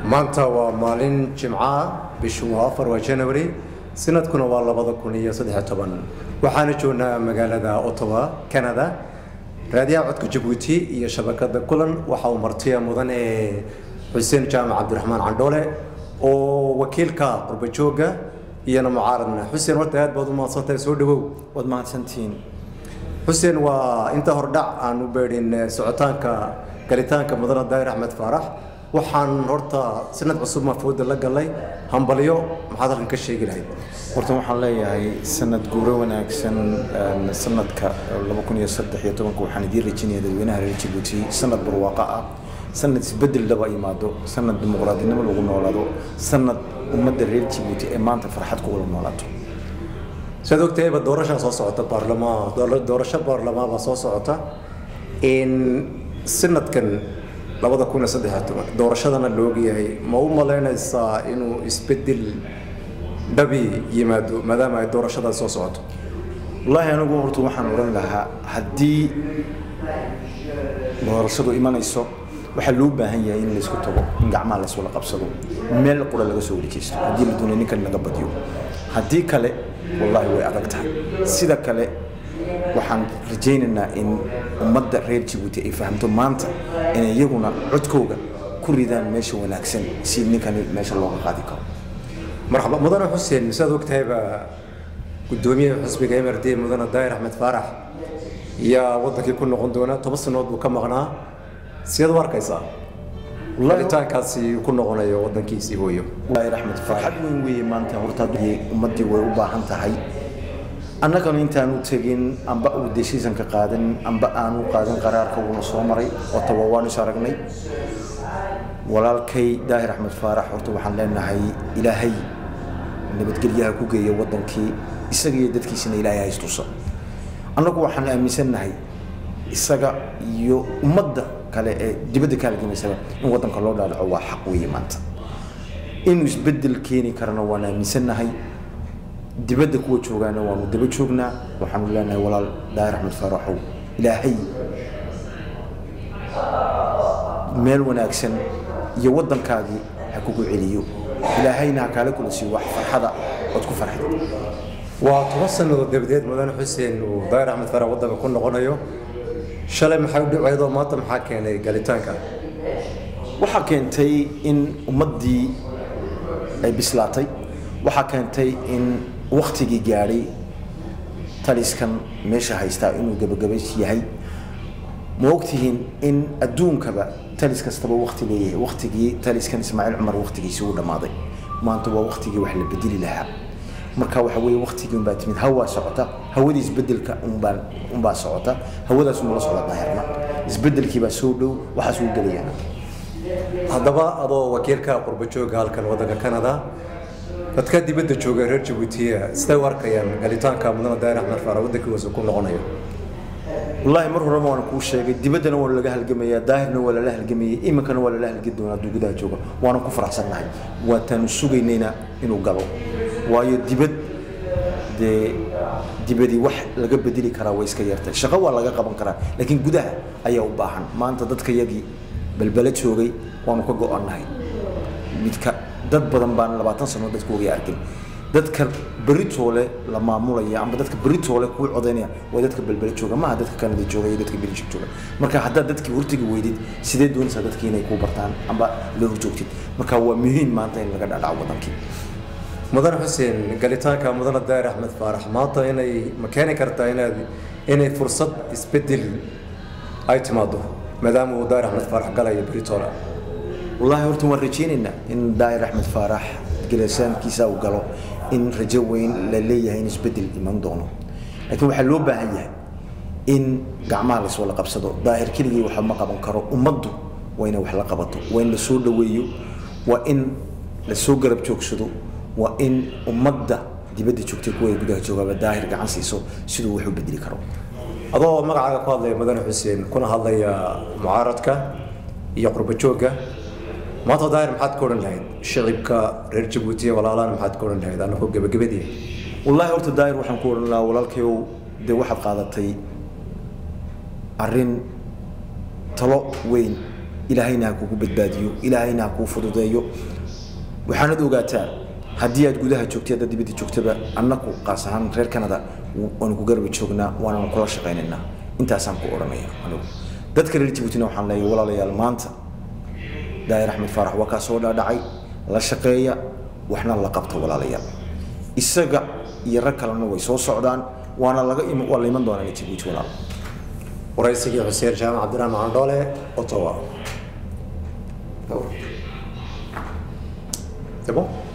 maanta waa maalin jimca bishu waa afar waa january sanadkuna waa labada kun iyo saddex toban waxaana joognaa magaalada ottawa canada raadiyaha codka jabuuti iyo shabakada kulan waxa uu martiya mudan ee xuseen jaamac cabdiraxmaan candhoole oo wakiilka qurbajooga iyona mucaaradna xuseen horta aad baad u mahadsantahay soo dhawow waad mahadsantihiin xuseen waa inta hordhac aan u beedhin socotaanka galitaanka mudana daahir axmed faarax waxaan horta sanad cusub mafooda la galay hambalyo maxaad halkan ka sheegi lahayd horta waxaan leeyahay sanad guuro wanaagsan sanadka laba kun iyo saddex iyo tobanka waxaan idiin rajinaya dadweynaha reer jabuuti sanad barwaaqo ah sanad isbedel dhaba yimaado sanad dimuqraadinimo lagu noolaado sanad ummadda reer jabuuti ee maanta farxad ku wada noolaato saad ogtahayba doorashaa soo socota baarlamaan doorasho baarlamaan baa soo socota in sanadkan labada kun iyo saddex toban doorashadana loogyahay ma u malaynaysaa inuu isbedel dhabi yimaado maadaama ay doorashadaas soo socoto wallaahi anigu horta waxaan odhan lahaa haddii doorashadu imanayso waxaa loo baahan yahay in laysku tago in gacmaha lays wada qabsado meel qura laga soo warjeysto haddii la doonay ninkan laga badiyo haddii kale wallaahi way adag tahay sida kale waxaan rajaynaynaa in ummadda reer jabuuti ay fahamto maanta inay iyaguna codkooga ku ridaan meesha wanaagsan si ninkani meesha looga qaadi karo marxaba mudane xuseen saad ogtahayba gudoomiyaha xisbiga mrd mudane daahir axmed faarax yaa wadankii ku noqon doona toban sanood buu ka maqnaa sideed u arkaysaa walitaankaasi ku noqonayo wadankiisii hooyo daahir axmed farxad weyn weeye maanta horta ummaddii way u baahan tahay annagana intaanu tegin amba uu deshiisanka qaadan amba aanu qaadan qaraarka uuna soo maray oo tawa waan is aragnay walaalkay daahir axmed faarax horta waxaan leenahay ilaahay nabadgelyaha ku geeya wadankii isaga iyo dadkiisina ilaahay haystusa annagu waxaan aaminsannahay isaga iyo ummadda kale ee dibadda ka halgamaysaba in wadanka loo dhaadhaco waa xaq weeye maanta inuu isbedel keeni karana waan aaminsannahay dibadda kuwa joogaana waanu daba joognaa waxaanu leenahay walaal daahir axmed faaraxow ilaahay meel wanaagsan iyo waddankaagii ha kugu celiyo ilaahayna ha kaala kula siiyo wax farxada ood ku farxid waa toban sannadood dabadeed mudane xuseen uu daahir axmed faarax waddanka ku noqonayo shalay maxay u dhicaydo maanta maxaa keenay galitaanka waxaa keentay in ummaddii ay bislaatay waxaa keentay in waktigii gaadhay taliskan meesha haystaa inuu gebagabays yahay ma ogtihiin in adduunkaba talis kastaba wakti leeyahay waktigii taliskan ismaaciil cumar waktigiisii uu dhammaaday maanta waa waktigii wax la bedeli lahaa marka waxa weeye waktigii unbaa timid hawaa socota hawadii isbedelka unbaa unbaa socota hawadaas unula socda daahirna isbedelkii baa soo dhow waxaas uu gelayana haddaba adoo wakiilka qurbajooga halkan waddanka canada dadka dibadda jooga reer jabuutiya siday u arkayaan galitaanka mudane daahir axmed faarax waddankiisu ku noqonayo wallaahi mar horeba waan kuu sheegay dibaddana waa laga halgamayaa daahirna waa lala halgamayay iminkana waa lala halgi doonaa hadduu gudaha jooga waana ku faraxsannahay waataanu sugaynayna inuu galo waayo dibad dee dibadii wax laga bedeli karaa way iska yartay shaqo waa laga qaban karaa laakiin gudaha ayaa u baahan maanta dadka yagii balbala joogay waanu ka go-annahay midka dad badan baan labaatan sano dadku ogay arkin dadka beritoole la maamulaya amba dadka beritoole kuu codaynaya waa dadka balbala jooga maaha dadka kanada jooga iyo dadka belgium jooga marka haddaad dadkii hortagi weydid sidee doonaysaa dadkii inay kuu bartaan amba la horjoogtid marka waa muhiim maanta in laga dhadhaco wadankii mudane xuseen galitaanka mudane daahir axmed faarax maanta inay ma keeni kartaa inaad inay fursad isbedel ay timaado maadaama uu daahir axmed faarax galayo beritoole wallaahi horta waan rajaynaynaa in daahir axmed faarax galasaankiisa uu galo in rajo weyn la leeyahay in isbedel iman doono laakiin waxaa loo baahan yahay in gacmaha lays wada qabsado daahir keligii waxa ma qaban karo ummaddu waa inay wax la qabato waa in la soo dhoweeyo waa in la soo garab joogsado waa in ummadda dibadda joogtay kuwa ay gudaha joogaaba daahir gacan siiso siduu wax u bedeli karo adoo magacaaga ku hadlaya mudane xuseen kuna hadlaya mucaaradka iyo qurbajooga maanta daahir maxaad ka odhan lahayd shicibka reer jabuutiya walaalaan maxaad ka odhan lahayd anakoo gebagabadii wallaahi horta daahir waxaan ku odhan lahaa walaalkayow dee waxaad qaadatay arrin talo weyn ilaahayna ha kugu badbaadiyo ilaahayna ha kuu fududeeyo waxaanad ogaataa haddii aad gudaha joogtay haddaad dibadda joogtaba annaku qaas ahaan reer canada waanu ku garbi joognaa waananu kula shaqaynaynaa intaasaan ku odhanaya anigu dadka reer jabuutina waxaan leeyahay walaalayaal maanta daahir axmed faarax waa kaa soo dhaadhacay la shaqeeya waxna la qabta walaalayaal isaga iyo rag kalena way soo socdaan waana laga waa la iman doonaa jabuuti walaal waraysigii xuseen jaamac cabdiraxmaan candhoole ottawa C'est bon